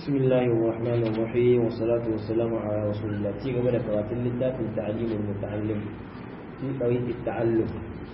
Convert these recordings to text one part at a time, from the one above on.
بسم الله الرحمن الرحيم والصلاة والسلام على رسول الله تيجي من قرات لله في تعليم المتعلم في طريق التعلم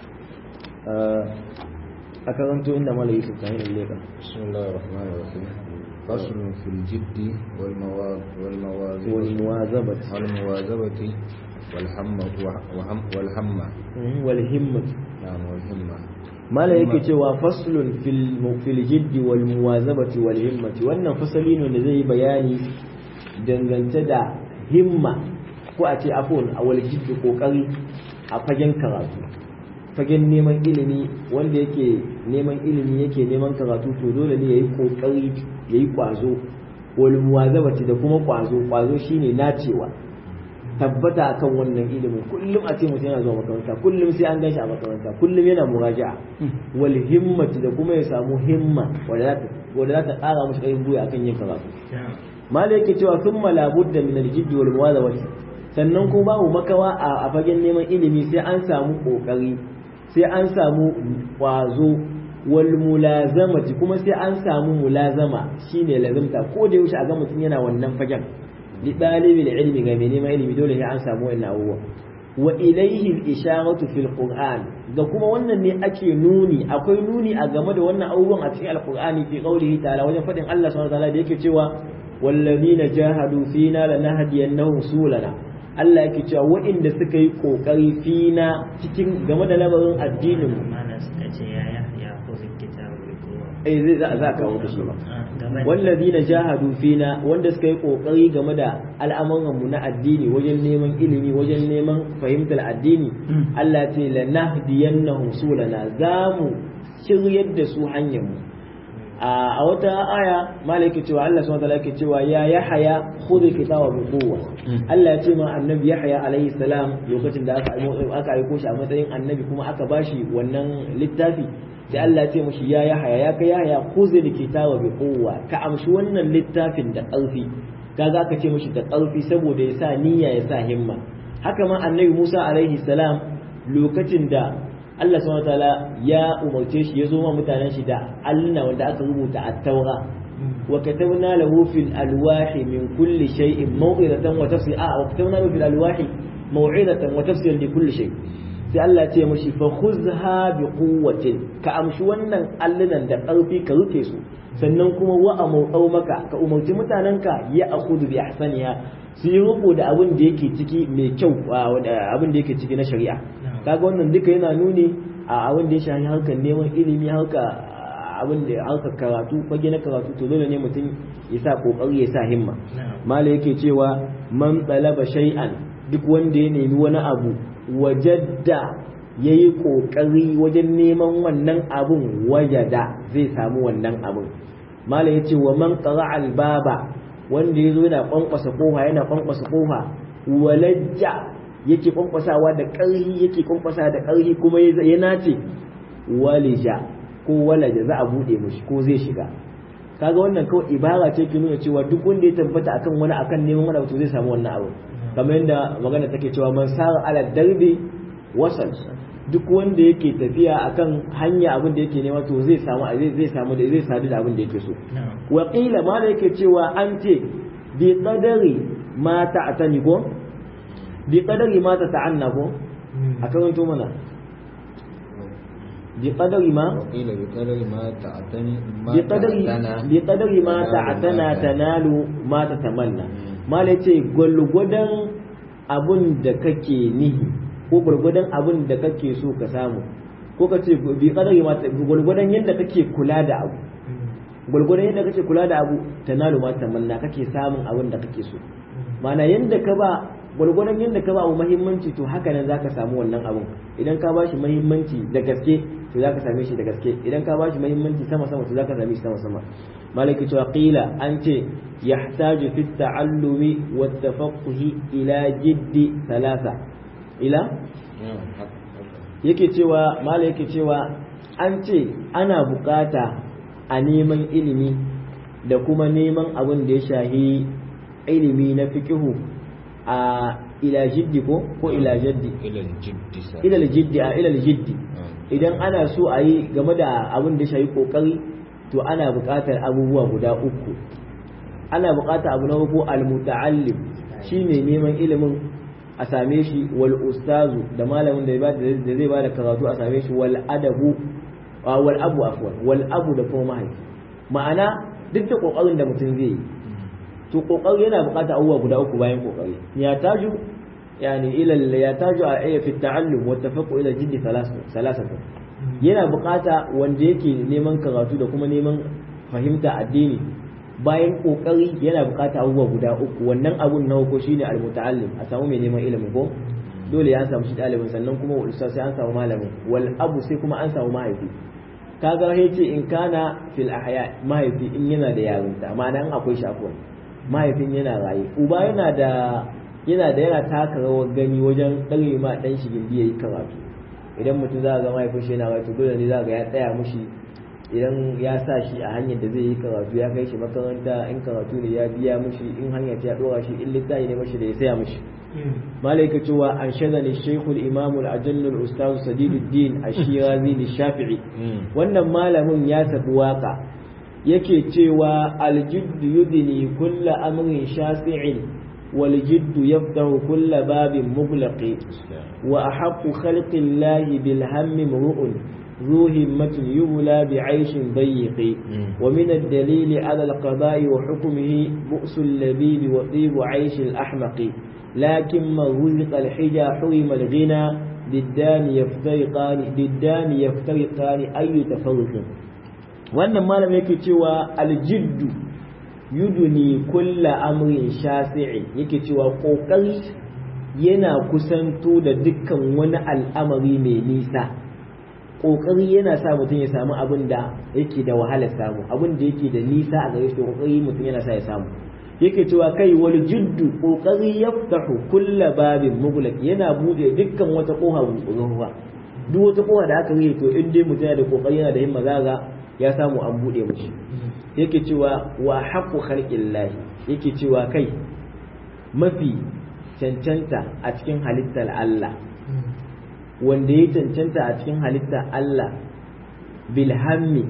أكرمت إنما ليس التعليم الليلة بسم الله الرحمن الرحيم فصل في الجد والمواظ والمواظبة والمواظبة والمواظبة والحمة وهم والهمة والهمة نعم والهمة mala yake cewa faslun fil jiddi wal muwazabati wal himmati wannan fasali ne da zai bayani dangance da himma ko a ce afon a wal jiddi kokari a fagen karatu fagen neman ilimi wanda yake neman ilimi yake neman karatu to dole ne yayi kokari yayi kwazo wal muwazabati da kuma kwazo kwazo shine nacewa tabbata akan wannan ilimin kullum a ce mutum yana zuwa makaranta kullum sai an gan shi a makaranta kullum yana muraja'a wal himmati da kuma ya samu himma wanda za ta ƙara musu ƙarfin buya akan yin karatu mala yake cewa sun malabudda min aljiddi wal muwazawati sannan kuma babu makawa a fagen neman ilimi sai an samu kokari sai an samu kwazo wal mulazamati kuma sai an samu mulazama shine lazimta ko da yaushe a ga mutum yana wannan fagen li ɗalibin ilmi ga mai neman ilimi dole sai an samu wannan abubuwa wa ilaihi al-isharatu fil qur'an ga kuma wannan ne ake nuni akwai nuni a game da wannan abubuwan a cikin alqur'ani fi qawlihi ta'ala wajen fadin Allah subhanahu wa ta'ala da yake cewa wallazina jahadu fina lanahdiyannahum sulana Allah yake cewa waɗanda suka yi kokari fina cikin game da lamarin addinin mu mana suka ce ya ya ko kitabu ko eh zai za ka kawo shi ba wallazina jahadu fina wanda suka yi kokari game da al'amuran mu na addini wajen neman ilimi wajen neman fahimtar addini Allah ce la nahdiyannahum sulana zamu shiryar da su hanyar mu a wata aya malaki cewa Allah subhanahu wataala yake cewa ya yahya khudh kitaba bi quwwa Allah ya ce ma annabi yahya alaihi salam lokacin da aka aka aiko shi a matsayin annabi kuma aka bashi wannan littafi sai Allah ya ce mashi ya yahaya ya kai yahaya khuzil kitaba bi quwwa ka amshi wannan littafin da ƙarfi kaga aka ce mashi da ƙarfi saboda ya sa niyya ya sa himma haka ma annabi Musa alaihi salam lokacin da Allah subhanahu wataala ya umarce shi ya zo ma mutanen shi da alluna wanda aka rubuta at-taura wa katabna lahu fil alwahi min kulli shay'in maw'izatan wa tafsila wa katabna lahu fil alwahi maw'izatan wa tafsilan li kulli shay' sai Allah ce mashi fa khuzha bi quwwatin ka amshi wannan allunan da ƙarfi ka rufe su sannan kuma wa amau maka ka umarci mutanenka ya akhudhu bi ahsaniha su yi rubu da abin da yake ciki mai kyau abin da yake ciki na shari'a kaga wannan duka yana nuni a abin da ya shafi harkar neman ilimi harka abin da harkar karatu fage na karatu to dole ne mutum ya sa kokari ya sa himma mala yake cewa man talaba shay'an duk wanda ya nemi wani abu wajadda ya yi ƙoƙari wajen neman wannan abun wajada zai samu wannan abun malam ya ce wa man ƙara albaba wanda ya zo yana ƙwanƙwasa ƙofa yana ƙwanƙwasa ƙofa walajja yake ƙwanƙwasawa da ƙarhi yake ƙwanƙwasa da ƙarhi kuma ya nace walija ko walaja za a buɗe mashi ko zai shiga kaga wannan kawai ibara ce ke nuna cewa duk wanda ya tabbata akan wani akan neman wani abu zai samu wannan abu kamar yadda magana take cewa man sara ala darbi wasal duk wanda yake tafiya akan hanya abin da yake nema to zai samu zai zai samu da zai sadu da abin da yake so wa qila ma da yake cewa an ce bi qadari ma ta'tani ko bi qadari ma ta'anna ko akan to mana bi qadari ma وقيل بقدر ما تعتني ما بقدر تعتنى بقدر ما تعتنى تنال ما تتمنى mala ce gwalgwadon abun da kake nihi ko gwalgwadon abun da kake so ka samu ko ka ce bi kadari ma gwalgwadon yadda kake kula da abu gwalgwadon yadda kake kula da abu tanalu ma tamanna kake samun abun da kake so mana yadda ka ba gwalgwadon yadda ka ba abu muhimmanci to haka nan zaka samu wannan abun idan ka bashi muhimmanci da gaske to zaka same shi da gaske idan ka bashi muhimmanci sama sama to zaka same shi sama sama malaki cewa qila an ce yahtaju fi ta'allumi wa tafaqquhi ila jiddi thalatha ila yake cewa mala yake cewa an ce ana bukata a neman ilimi da kuma neman abin da ya shahi ilimi na fiqihu a ila jiddi ko ko ila jaddi إلى الجد سا- ila jiddi a ila jiddi آه. idan ana so a yi game da abin da ya shafi kokari to ana buƙatar abubuwa guda uku ana bukata abu na farko al-muta'allim shine neman ilimin a same shi wal ustazu da malamin da zai ba da karatu a same shi wal adabu wal abu afwan wal abu da kuma mahaifi ma'ana duk da kokarin da mutum zai yi to kokari yana bukata abubuwa guda uku bayan kokari ya taju yani ila ya taju a ayya fi ta'allum wa tafaqu ila jiddi salasatu yana bukata wanda yake neman karatu da kuma neman fahimta addini bayan kokari yana bukata abubuwa guda uku wannan abun na uku shine almuta'allim a samu mai neman ilimi ko dole ya samu shi ɗalibin sannan kuma wal ustaz sai an samu malamin wal abu sai kuma an samu mahaifi kaga ya ce in kana fil ahya mahaifi in yana da yarinta ma'ana in akwai shafuwa mahaifin yana raye uba yana da yana da yana taka rawar gani wajen ɗare ma ɗan shi gindi yayi karatu idan mutum za ga mahaifin shi yana raye to dole ne za ga ya tsaya mushi idan ya sa shi a hanyar da zai yi karatu ya kai shi makaranta in karatu ne ya biya mushi in hanyar ta dora shi in littafi ne mashi da ya saya mushi malaika cewa an shaza ne shekul imamul ajallul ustaz sadiduddin ashirazi ni shafi'i wannan malamin ya tafi waka yake cewa aljiddu yudni kulla amrin shafi'in wal jiddu yaftahu kulla babin mughlaqi wa ahaqqu khalqillahi bil hammi mru'un ذو همة يبلى بعيش ضيق ومن الدليل على القضاء وحكمه بؤس اللبيب وطيب عيش الأحمق لكن من رزق الحجى حرم الغنى ضدان يفترقان ضدان يفترقان أي تفرق wannan malam yake cewa aljiddu yuduni kulla amrin shafi'i yake cewa kokari yana kusanto da dukkan wani al'amari mai nisa kokari yana sa mutum ya samu abin da yake da wahalar samu abin da yake da nisa a gare shi kokari mutum yana sa ya samu yake cewa kai wal jiddu kokari yaftahu kulla babin mughlaq yana bude dukkan wata koha ruwa duk wata koha da aka yi to in dai mutum yana da kokari yana da himma zaga ya samu an bude mishi yake cewa wa haqqu khalqillahi yake cewa kai mafi cancanta a cikin halittar Allah wanda ya cancanta a cikin halitta Allah bilhammi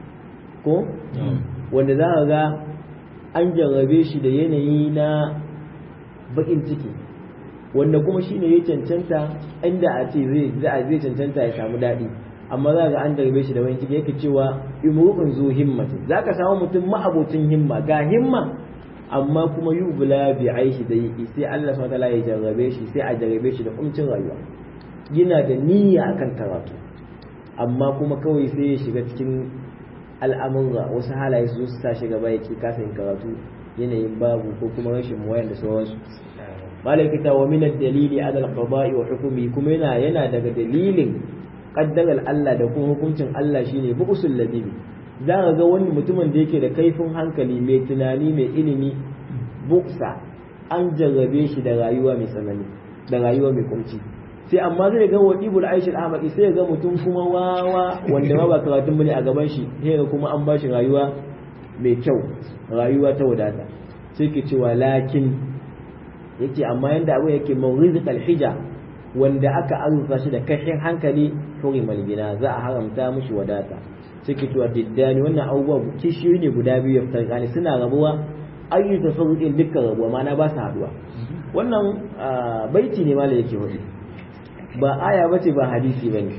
ko wanda za ka ga an jarrabe shi da yanayi na bakin ciki wanda kuma shine ya cancanta inda a ce zai zai cancanta ya samu daɗi amma za ga an jarrabe shi da wani ciki yake cewa imru'un zu himmati za ka samu mutum ma'abocin himma ga himma amma kuma yubla bi aishi da yi sai Allah subhanahu wa ta'ala ya jarrabe shi sai a jarrabe shi da kumcin rayuwa yana da niyya akan karatu amma kuma kawai sai ya shiga cikin al'amurra wasu halaye su su sa shiga baya ki kasa yin karatu yanayin babu ko kuma rashin wayan da sauransu malaikata wa min ad-dalili ala al-qada'i wa hukmi kuma yana yana daga dalilin qaddarar Allah da kuma hukuncin Allah shine buqsul ladibi za ka ga wani mutumin da yake da kaifin hankali mai tunani mai ilimi buksa an jarrabe shi da rayuwa mai tsanani da rayuwa mai kunci sai amma zai ga wadibul aishil ahmadi sai ga mutum kuma wawa wanda ma ba karatun bane a gaban shi sai ga kuma an bashi rayuwa mai kyau rayuwa ta wadata sai ke cewa lakin yace amma yanda abu yake mawrizqal hija wanda aka arzuta shi da kashin hankali hurimal gina za a haramta mushi wadata sai ke cewa diddani wannan abubuwa kishiyoyi ne guda biyu ya fitar suna rabuwa ayyuka sauƙin dukkan rabuwa ma'ana ba su haduwa wannan baiti ne mala yake wadi ba aya ba ce ba hadisi ba ne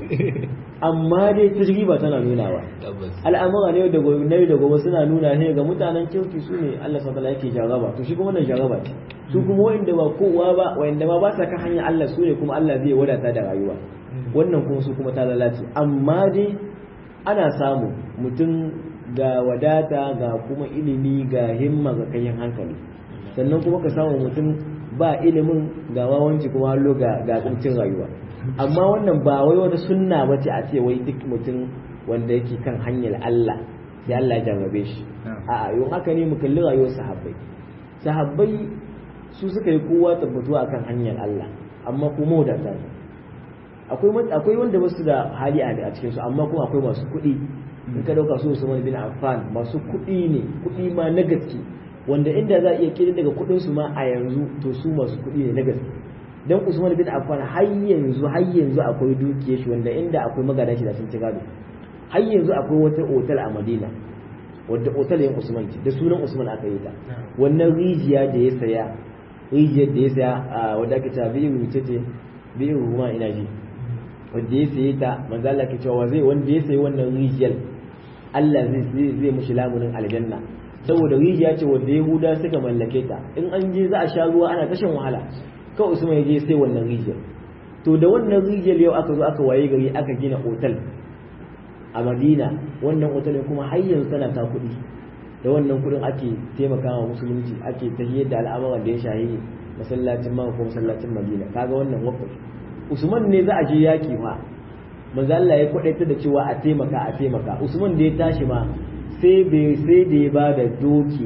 amma dai tajriba tana nunawa al'amura ne da gobe na da gobe suna nuna ne ga mutanen kirki su ne Allah subhanahu yake jaraba to shi kuma wannan jaraba ce su kuma wanda ba kowa ba wanda ma ba sa kan hanyar Allah su ne kuma Allah zai wadata da rayuwa wannan kuma su kuma ta lalace amma dai ana samu mutum ga wadata ga kuma ilimi ga himma ga kayan hankali sannan kuma ka samu mutum ba ilimin ga wawanci kuma hallo ga ga kuncin rayuwa amma wannan ba wai wata sunna bace a ce wai duk mutum wanda yake kan hanyar Allah sai Allah ya jarrabe shi a'a yau haka ne mu kalli rayuwar sahabbai sahabbai su suka yi kowa tabbatuwa akan hanyar Allah amma kuma wadata ne akwai akwai wanda ba su da hali a cikin su amma kuma akwai masu kuɗi in ka dauka su Usman bin Affan masu kuɗi ne kuɗi ma na gaske wanda inda za a iya kiri daga kuɗin su ma a yanzu to su masu kuɗi ne na gaske dan Usman bin Affan har yanzu har yanzu akwai dukiyar shi wanda inda akwai magadan shi da sun ci gado har yanzu akwai wata otal a Madina wadda otalin usman ce da sunan usman aka yi ta wannan rijiya da ya saya rijiyar da ya saya a wadda ake cewa biyu wuce ce biyu ruwa ina ji wadda ya saye ta manzo Allah ke cewa zai wanda ya sayi wannan rijiyar Allah zai zai mushi lamunin aljanna saboda rijiya ce wadda Yahuda suka mallake ta in an je za a sha ruwa ana tashin wahala kawai Usman ya je sai wannan rijiyar to da wannan rijiyar yau aka zo aka waye gari aka gina otal a Madina wannan otal kuma har yanzu tana ta kuɗi da wannan kuɗin ake taimakawa musulunci ake tahiyar da al'amuran da ya shahi masallacin Makka ko masallacin Madina kaga wannan wakaf Usman ne za a je yaki ma manzo Allah ya kwadaita da cewa a taimaka a taimaka Usman da ya tashi ma sai bai sai da ya ba da doki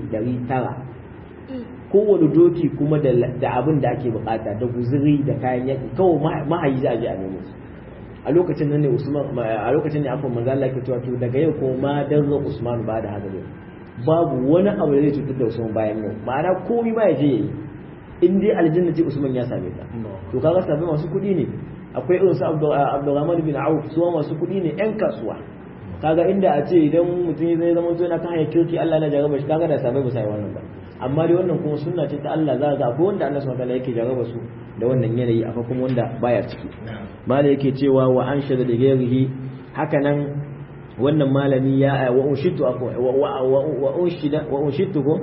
900 kowane doki kuma da abin da ake bukata da guzuri da kayan yaki kawai mahayi za a je a nemo su a lokacin nan ne Usman a lokacin ne afwan manzo Allah ke cewa to daga yau ko ma dan Usman ba da haka babu wani abu da zai cutar da Usman bayan yau ma'ana komai ma ya je yayi in dai aljanna ce Usman ya same ta to kaga sabai masu kuɗi ne akwai irin su Abdurrahman bin Auf su masu kuɗi ne ƴan kasuwa kaga inda a ce idan mutum zai zama to yana kan hanyar kirki Allah na jarraba shi kaga da sabai ba sai wannan ba amma dai wannan kuma sunna ce ta Allah za ga akwai wanda Allah subhanahu wataala yake jarraba su da wannan yanayi akwai kuma wanda baya ciki mala yake cewa wa anshada da gairihi haka nan wannan malami ya wa unshitu wa unshida wa unshitu ko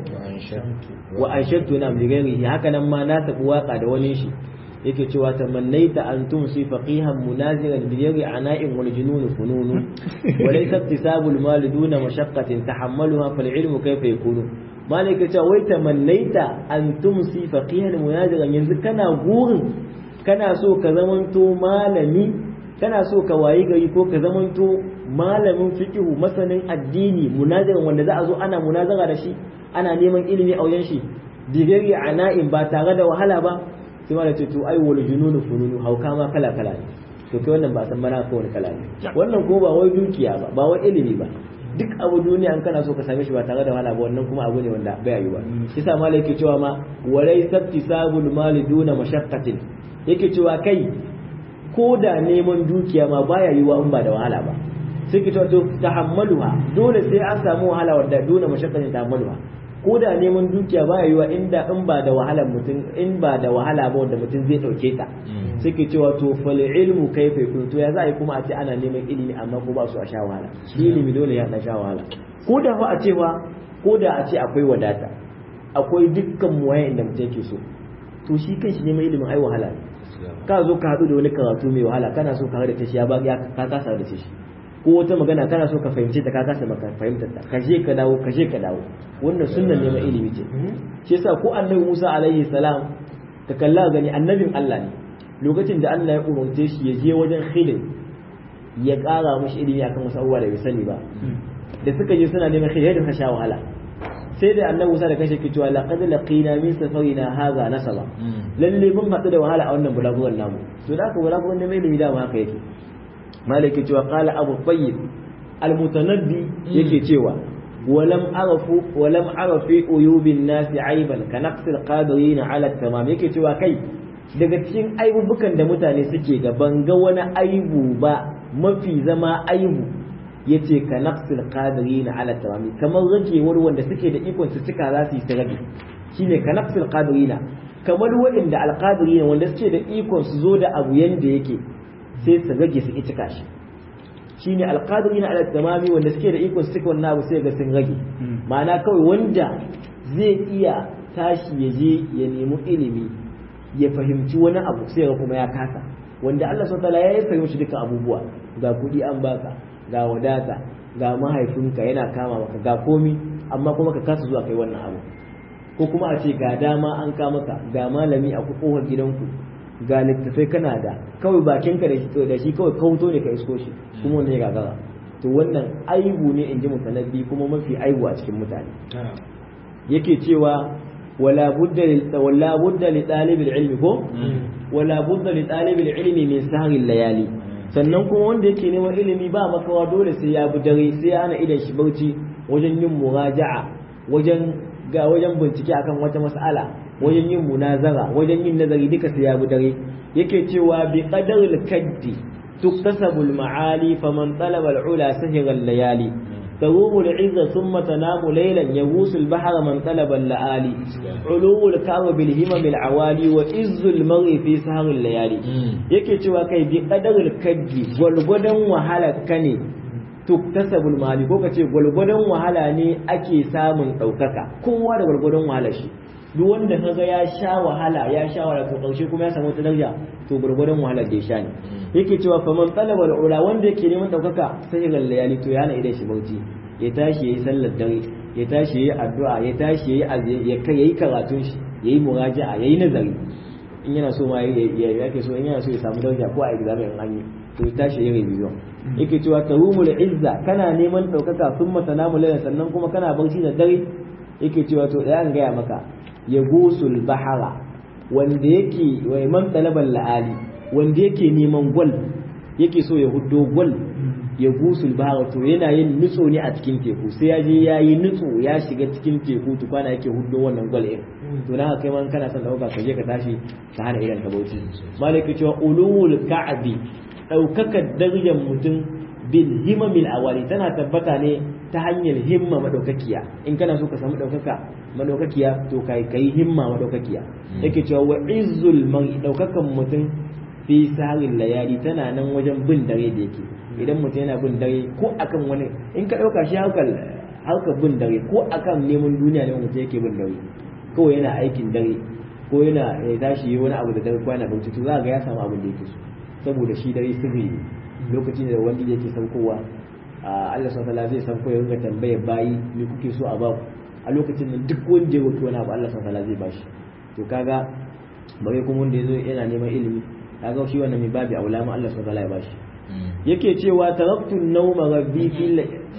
wa anshadtu na bi gairihi haka nan ma na tafi waka da wani shi yake cewa tamannaita an tumsi faqihan munaziran bi ghairi ana'in wal junun funun wa laysa iktisabu al mal duna mashaqqatin tahammaluha fal ilmu kayfa yakunu malaka cewa wai tamannaita an tumsi faqihan munaziran yanzu kana gurin kana so ka zamanto malami kana so ka wayi gari ko ka zamanto malamin fiqhu masanin addini munaziran wanda za a zo ana munazara da shi ana neman ilimi a wajen shi bi ghairi ana'in ba tare da wahala ba sai ma da ce to ai wal jununu fununu hauka ma kala kala ne to kai wannan ba san mana ko wani kala ne wannan ko ba wai dukiya ba ba wai ilimi ba duk abu duniya an kana so ka same shi ba tare da wahala ba wannan kuma abu ne wanda bai yi ba yasa malai yake cewa ma walai sabtisabul mali duna mashaqqatin yake cewa kai ko da neman dukiya ma baya yiwa in ba da wahala ba sai ke cewa to tahammaluha dole sai an samu wahala wanda duna mashaqqatin tahammaluha ko da neman dukiya baya yiwa inda in ba da wahalar mutum in ba da wahala ba wanda mutum zai dauke ta suke cewa to fal ilmu kaifa yakun to ya za a yi kuma a ce ana neman ilimi amma ko ba su a sha wahala shi ilimi dole ya sha wahala ko da fa a ce ba ko da a ce akwai wadata akwai dukkan muwaye inda mutum yake so to shi kan shi neman ilimin ai wahala ne ka zo ka haɗu da wani karatu mai wahala kana so ka haɗu da shi ya ba ya ka kasa da shi ko wata magana kana so ka fahimce ta ka kasa maka fahimtar ta ka je ka dawo ka je ka dawo wannan sunnan neman ilimi ce shi yasa ko annabi Musa alaihi salam ka kalla gani annabin Allah ne lokacin da Allah ya umarce shi ya je wajen Khidir ya ƙara mashi ilimi akan wasu abubuwa da bai sani ba da suka je suna neman Khidir da sha wahala sai da annabi Musa da kashe ke cewa laqad laqina min safarina hadha nasaba lalle mun haɗu da wahala a wannan bulaguran namu to da haka bulaguran neman ilimi da haka yake malaki cewa qala abu tayyib almutanabbi yake cewa ولم أعرف ولم أعرف في عيوب الناس عيبا كنقص القادرين على التمام yake cewa kai daga cikin aibubukan da mutane suke ga ban ga wani aibu ba mafi zama aibu yace ka naqsil qadirin ala tamami kamar ragewar wanda suke da ikon su cika za su yi su rage shine ka naqsil qadirina kamar waɗanda alqadirina wanda suke da ikon su zo da abu yanda yake sai su rage su ki cika shi shine alqadirina ala tamami wanda suke da ikon su cika wannan abu sai ga sun rage ma'ana kawai wanda zai iya tashi ya je ya nemi ilimi ya fahimci wani abu sai ga kuma ya kasa wanda Allah subhanahu wataala ya fahimci duka abubuwa ga kuɗi an baka ga wadata ga mahaifinka yana kama maka ga komi amma kuma ka kasa zuwa kai wannan abu ko kuma a ce ga dama an kama ka ga malami a kofar gidanku ga littafai kana da kawai bakinka da shi da shi kawai kauto ne ka isko shi kuma wanda ya gagara to wannan aibu ne in ji mutanabbi kuma mafi aibu a cikin mutane yake cewa wala budda wala budda li talibil ilmi ko wala budda li talibil ilmi min sahri layali sannan kuma wanda yake neman ilimi ba makawa dole sai ya bi dare sai ya ana idan shi bauchi wajen yin muraja'a wajen ga wajen bincike akan wata mas'ala wajen yin munazara wajen yin nazari duka sai ya bi dare yake cewa bi qadaril kaddi tuktasabul ma'ali faman talaba al-ula sahira layali تروم العزة ثم تنام ليلا يغوص البحر من طلب اللآلي علو الكعب بالهمم العوالي وإز المرء في سهر الليالي yake cewa kai bi qadarul kaddi gwalgwadon wahala kane tuktasabul mali ko kace gwalgwadon wahala ne ake samun daukaka kowa da gwalgwadon wahala shi duk wanda kaga ya sha wahala ya sha wahala to kaushe kuma ya samu wata daraja to gurgurdan wahala da ya sha ne yake cewa faman talaba ula wanda yake neman daukaka sai ga layali to yana idan shi bauchi ya tashi yayi sallar dare ya tashi yayi addu'a ya tashi yayi ya kai yayi karatun shi yayi muraja'a yayi nazari in yana so ma ya yake so in yana so ya samu daraja ko a exam in an yi to ya tashi yayi revision yake cewa tarumul izza kana neman daukaka thumma tanamu layla sannan kuma kana barci da dare yake cewa to da an gaya maka ya gusul bahara wanda yake wai man talaban la'ali wanda yake neman gwal yake so ya huddo gwal ya gusul bahara to yana yin nutso ne a cikin teku sai ya je ya yi nutso ya shiga cikin teku tukwana yake huddo wannan gwal ɗin to na kai man kana son ɗauka ka je ka tashi ka hana idan ka bauchi malaki cewa ulul ka'abi ɗaukakar darajar mutum bil himamil awali tana tabbata ne ta hanyar himma madaukakiya in kana so ka samu daukaka madaukakiya to kai kai himma madaukakiya yake cewa wa izzul man daukakan mutum fi saharin layali tana nan wajen bin dare da yake idan mutum yana bin dare ko akan wani in ka dauka shi harkar harkar bin dare ko akan neman duniya ne mutum yake bin dare kawai yana aikin dare ko yana ya tashi wani abu da dare ko yana bauchi to za ga ya samu abin da yake so saboda shi dare sirri lokacin da wanda yake saukowa Allah subhanahu zai sauko ya ringa tambayar bayi me kuke so a baku a lokacin nan duk wanda ya roki wani abu Allah subhanahu zai bashi to kaga bare kuma wanda yazo yana neman ilimi kaga shi wannan mai babi aula ma Allah subhanahu ya bashi yake cewa taraktu an-nawma rabbi fil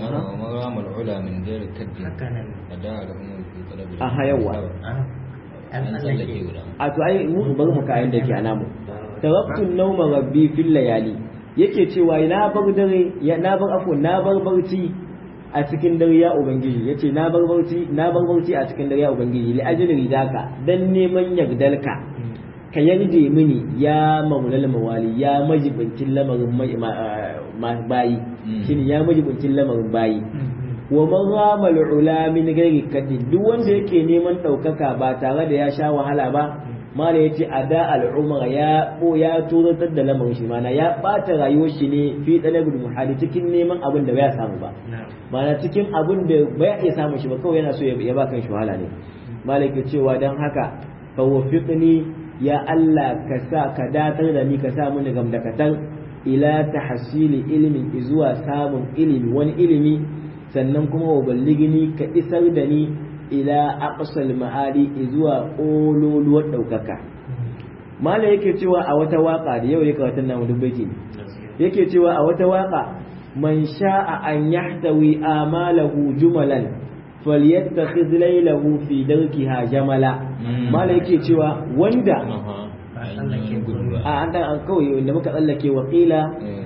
مرام العلا من غير كد hakanan أداء لهم في طلب Aha, yawa. ah an an tsallake tsallake guda a to ai mu bari mu kayan da ke anamu taraktu an-nawma rabbi fil layali yake cewa na bar dare ya na bar afwan na bar barci a cikin dare ya ubangiji yace na bar barci na bar barci a cikin dare ya ubangiji li ajli ridaka dan neman yardalka ka yarje mini ya maulal mawali ya majibincin lamarin mai- ma- ma- bayi Mm. shine ya majibincin lamarin bayi wa man rama ula min ghairi kadin duk wanda yake neman daukaka ba tare da ya sha wahala ba mala yace ada al'umra ya ko ya turatar da lamarin shi mana ya bata rayuwar shi ne fi talabul muhali cikin neman abin da bai samu ba na'am mana cikin abin da bai iya samun shi ba kawai yana so ya ya ba kan shi wahala ne malaka cewa dan haka fa wafiqni ya Allah ka sa ka datar da ni ka sa mini gamdakatar ila tahsili ilmin zuwa samun ilimi wani ilimi sannan kuma wa balligini ka isar da ni ila aqsal ma'ali zuwa ololuwar daukaka mala yake cewa a wata waka da yau ne kawatan namu dubbaiti ne yake cewa a wata waka man sha'a an yahtawi amalahu jumalan falyattakhidh laylahu fi darkiha jamala Mm. mala yake cewa wanda ba tsallake gudu a an dan an kawai wanda muka tsallake wa qila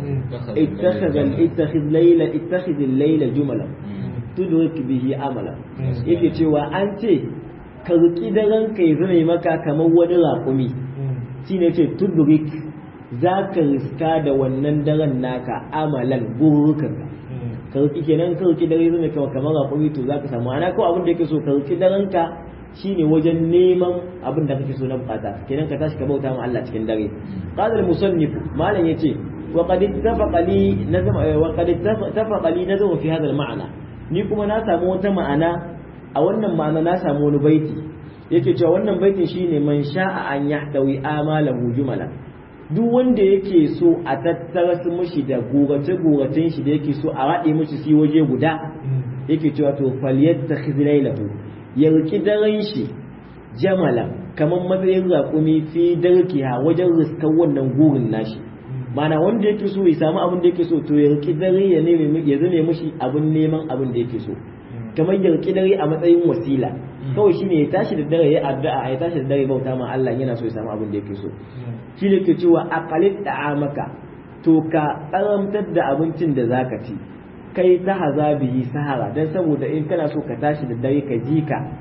ittakhadha ittakhidh layla ittakhidh layla jumalan tudrik bihi amala yake cewa an ce ka ruki daren kai zai maka kamar wani raƙumi shine ce tudrik za ka riska da wannan daren naka amalan gururukan ka ruki kenan ka ruki dare zai kama kamar raƙumi to za ka samu ana ko abin da yake so ka ruki daren ka shine wajen neman abin da kake so na bukata kenan ka tashi ka bauta ma Allah cikin dare qala al-musannif malam yace wa qad ittafaqa li nazam wa qad ittafaqa li nazam fi hadha al-ma'na ni kuma na samu wata ma'ana a wannan ma'ana na samu wani baiti yake cewa wannan baitin shine man sha'a an yahtawi amalahu jumala duk wanda yake so a tattara su mishi da gorace goracen shi da yake so a raɗe mishi shi waje guda yake cewa to falyattakhidh laylahu ya riki daren shi jamala kamar matsayin raƙumi fi darkiha wajen riskar wannan gurin nashi mana wanda yake so ya samu abin da yake so to ya riki dare ya neme ya zame mishi abin neman abin da yake so kamar ya riki dare a matsayin wasila kawai shine ya tashi da dare ya addu'a ya tashi da dare bauta ma Allah yana so ya samu abin da yake so shi ne ke cewa aqalit da'amaka to ka karamtar da abincin da zaka ci kai ta haza bihi sahara dan saboda in kana so ka tashi da dare ka ji ka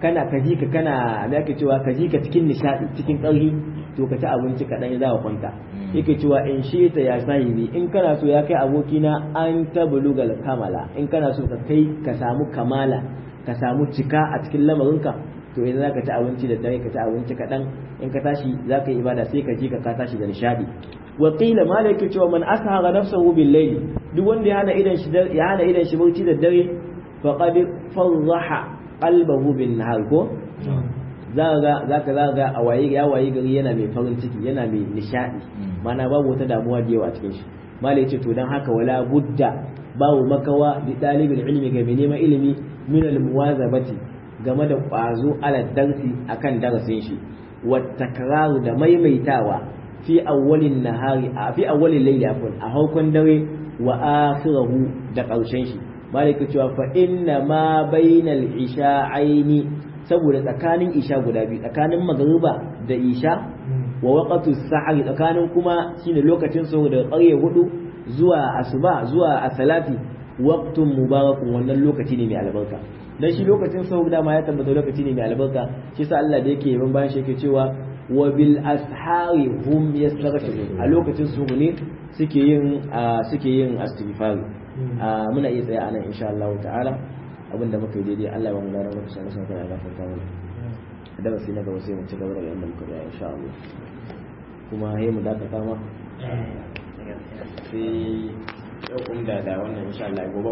kana kaji ka kana me ake cewa kaji ka cikin nishadi cikin ƙarfi to ka ci abinci kaɗan ya za kwanta yake cewa in shi ta ya sahibi in kana so ya kai abokina an tablugal kamala in kana so ka kai ka samu kamala ka samu cika a cikin lamarinka to idan zaka ci abinci da dare ka ci abinci kaɗan in ka tashi zaka yi ibada sai ka ji ka ka tashi da nishadi wa qila malaka cewa man ashara nafsahu bil layl duk wanda ya hana idan shi ya hana idan shi bauci da dare faqad farraha qalbahu bin nahar ko zaka zaka zaka a waye ya waye gari yana mai farin ciki yana mai nishadi mana babu wata damuwa da yawa a cikin shi malai ce to dan haka wala budda babu makawa bi dalibul ilmi ga mai neman ilimi min al muwazabati game da ƙwazo ala darsi akan darasin shi wa takraru da maimaitawa fi awwalin nahari a fi awwalin layli afwan a harkon dare wa akhirahu da ƙarshen shi malaka cewa fa inna ma bainal isha'aini saboda tsakanin isha guda biyu tsakanin magriba da isha wa waqtu sahari tsakanin kuma shine lokacin sahur daga ƙarye hudu zuwa asuba zuwa asalati waqtun mubarakun wannan lokaci ne mai albarka dan shi lokacin sahur dama ya tabbata lokaci ne mai albarka shi sa Allah da yake yaban bayan shi yake cewa wa bil ashari hum yastaghfirun a lokacin sahur ne suke yin suke yin istighfar muna iya tsaya anan insha Allah ta'ala abinda muka yi daidai Allah ya ba mu gara muku sanin sanin kana gafarta mana da ba sai na gaba sai mu ci gaba da yanda muka yi insha Allah kuma sai mu dakata ma sai yau da da wannan insha Allah gobe